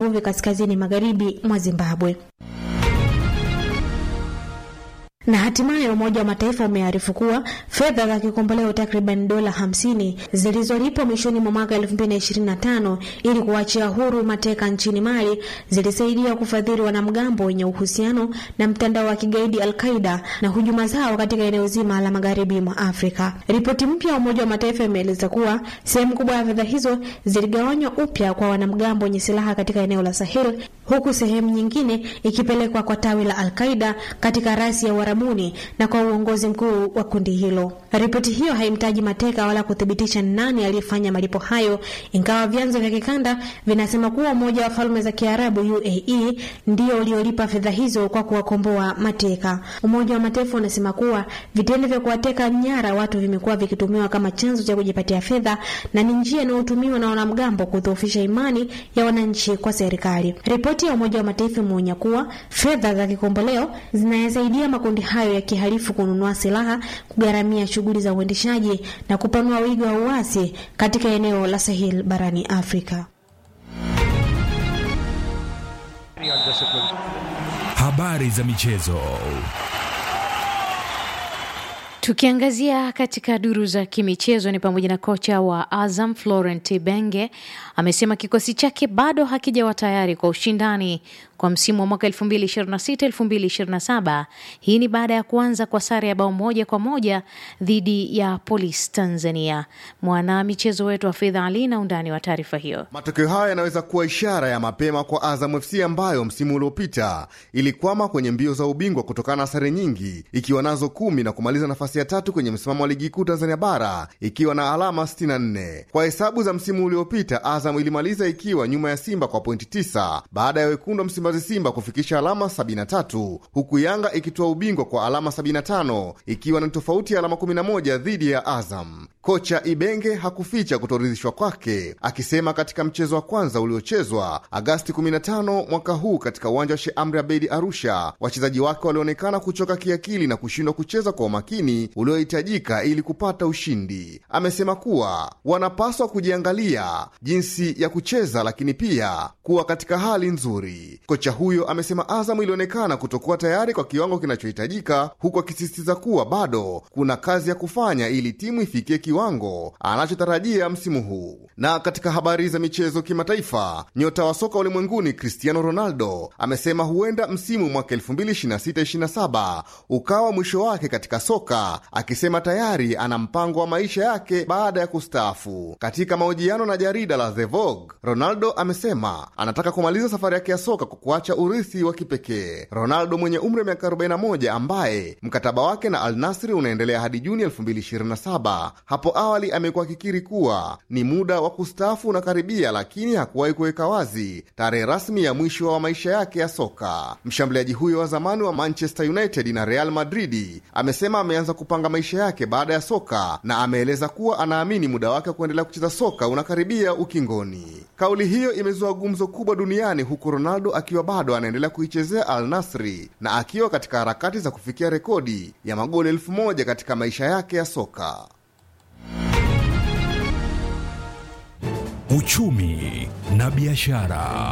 uvuvi kaskazini magharibi mwa Zimbabwe. Na hatimaye Umoja wa Mataifa umearifu kuwa fedha za kikomboleo takriban dola 50 zilizolipwa mwishoni mwa mwaka 2025 ili kuachia huru mateka nchini Mali zilisaidia kufadhili wanamgambo wenye uhusiano na mtandao wa kigaidi Al-Qaida na hujuma zao katika eneo zima la magharibi mwa Afrika. Ripoti mpya ya Umoja wa Mataifa imeeleza kuwa sehemu kubwa ya fedha hizo ziligawanywa upya kwa wanamgambo wenye silaha katika eneo la Sahel, huku sehemu nyingine ikipelekwa kwa tawi la Al-Qaida katika rasi ya Uarabuni na kwa uongozi mkuu wa kundi hilo. Ripoti hiyo haimtaji mateka wala kuthibitisha nani aliyefanya malipo hayo, ingawa vyanzo vya kikanda vinasema kuwa Umoja wa Falme za Kiarabu UAE ndio uliolipa fedha hizo kwa kuwakomboa mateka. Umoja wa Mataifa unasema kuwa vitendo vya kuwateka nyara watu vimekuwa vikitumiwa kama chanzo cha kujipatia fedha na ni njia inayotumiwa na wanamgambo kudhoofisha imani ya wananchi kwa serikali. Ripoti ya Umoja wa Mataifa imeonya kuwa fedha za kikomboleo zinayasaidia makundi hayo ya kihalifu kununua silaha, kugharamia shughuli za uendeshaji na kupanua wigo wa uasi katika eneo la Sahel barani Afrika. Habari za michezo. Tukiangazia katika duru za kimichezo ni pamoja na kocha wa Azam Florent Benge amesema kikosi chake bado hakijawa tayari kwa ushindani kwa msimu wa mwaka 2026-2027. Hii ni baada ya kuanza kwa sare ya bao moja kwa moja dhidi ya Police Tanzania. Mwana michezo wetu wa Fedha Ali na undani wa taarifa hiyo. Matokeo haya yanaweza kuwa ishara ya mapema kwa Azam FC ambayo msimu uliopita ilikwama kwenye mbio za ubingwa kutokana na sare nyingi, ikiwa nazo kumi na kumaliza nafasi ya tatu kwenye msimamo wa ligi kuu Tanzania bara ikiwa na alama 64. Kwa hesabu za msimu uliopita, Azam ilimaliza ikiwa nyuma ya Simba kwa pointi 9 baada ya wekundu wa Msimbazi Simba kufikisha alama 73 huku Yanga ikitoa ubingwa kwa alama 75 ikiwa na tofauti ya alama 11 dhidi ya Azam. Kocha Ibenge hakuficha kutoridhishwa kwake, akisema katika mchezo wa kwanza uliochezwa Agasti 15 mwaka huu katika uwanja wa Sheikh Amri Abeid Arusha, wachezaji wake walionekana kuchoka kiakili na kushindwa kucheza kwa umakini uliohitajika ili kupata ushindi. Amesema kuwa wanapaswa kujiangalia jinsi ya kucheza, lakini pia kuwa katika hali nzuri. Kocha huyo amesema Azamu ilionekana kutokuwa tayari kwa kiwango kinachohitajika, huku akisisitiza kuwa bado kuna kazi ya kufanya ili timu ifikie kiwango anachotarajia msimu huu. Na katika habari za michezo kimataifa, nyota wa soka ulimwenguni Cristiano Ronaldo amesema huenda msimu mwaka 2026/27 ukawa mwisho wake katika soka, akisema tayari ana mpango wa maisha yake baada ya kustaafu. Katika mahojiano na jarida la The Vogue, Ronaldo amesema anataka kumaliza safari yake ya soka kwa kuacha urithi wa kipekee. Ronaldo mwenye umri wa miaka 41 ambaye mkataba wake na Al Nasri unaendelea hadi Juni 2027 hapo awali amekuwa akikiri kuwa ni muda wa kustaafu unakaribia, lakini hakuwahi kuweka wazi tarehe rasmi ya mwisho wa maisha yake ya soka. Mshambuliaji huyo wa zamani wa Manchester United na Real Madrid amesema ameanza kupanga maisha yake baada ya soka na ameeleza kuwa anaamini muda wake wa kuendelea kucheza soka unakaribia ukingoni. Kauli hiyo imezua gumzo kubwa duniani huku Ronaldo akiwa bado anaendelea kuichezea Al Nasri na akiwa katika harakati za kufikia rekodi ya magoli elfu moja katika maisha yake ya soka. Uchumi na biashara.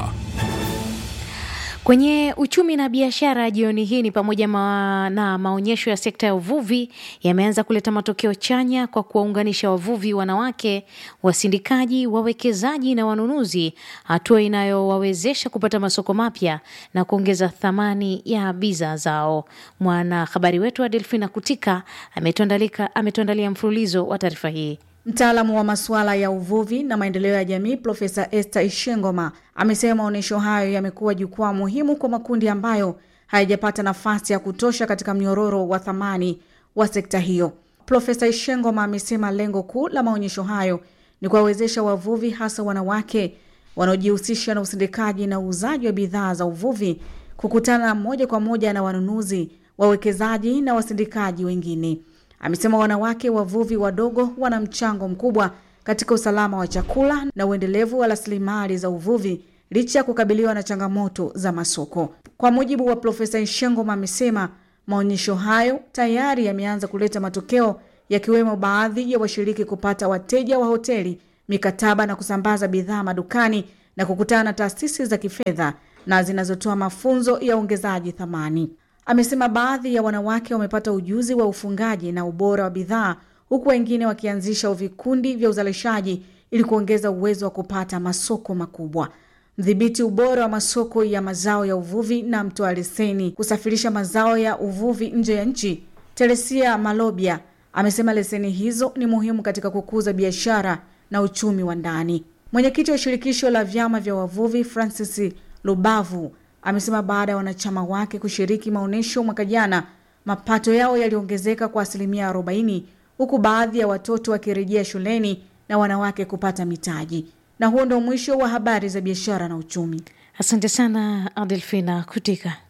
Kwenye uchumi na biashara jioni hii ni pamoja ma, na maonyesho ya sekta ya uvuvi yameanza kuleta matokeo chanya kwa kuwaunganisha wavuvi wanawake, wasindikaji, wawekezaji na wanunuzi, hatua inayowawezesha kupata masoko mapya na kuongeza thamani ya bidhaa zao. Mwanahabari wetu wa Delfina Kutika ametuandalia mfululizo wa taarifa hii. Mtaalamu wa masuala ya uvuvi na maendeleo ya jamii Profesa Esther Ishengoma amesema maonyesho hayo yamekuwa jukwaa muhimu kwa makundi ambayo hayajapata nafasi ya kutosha katika mnyororo wa thamani wa sekta hiyo. Profesa Ishengoma amesema lengo kuu la maonyesho hayo ni kuwawezesha wavuvi, hasa wanawake wanaojihusisha na usindikaji na uuzaji wa bidhaa za uvuvi, kukutana moja kwa moja na wanunuzi, wawekezaji na wasindikaji wengine. Amesema wanawake wavuvi wadogo wana mchango mkubwa katika usalama wa chakula na uendelevu wa rasilimali za uvuvi licha ya kukabiliwa na changamoto za masoko. Kwa mujibu wa Profesa Ishengoma, amesema maonyesho hayo tayari yameanza kuleta matokeo, yakiwemo baadhi ya washiriki kupata wateja wa hoteli, mikataba na kusambaza bidhaa madukani na kukutana na taasisi za kifedha na zinazotoa mafunzo ya ongezaji thamani. Amesema baadhi ya wanawake wamepata ujuzi wa ufungaji na ubora wa bidhaa huku wengine wakianzisha vikundi vya uzalishaji ili kuongeza uwezo wa kupata masoko makubwa. Mdhibiti ubora wa masoko ya mazao ya uvuvi na mtoa leseni kusafirisha mazao ya uvuvi nje ya nchi, Teresia Malobia amesema leseni hizo ni muhimu katika kukuza biashara na uchumi wa ndani. Mwenyekiti wa shirikisho la vyama vya wavuvi Francis Lubavu amesema baada ya wanachama wake kushiriki maonyesho mwaka jana, mapato yao yaliongezeka kwa asilimia 40 huku baadhi ya watoto wakirejea shuleni na wanawake kupata mitaji. Na huo ndio mwisho wa habari za biashara na uchumi. Asante sana Adelfina Kutika.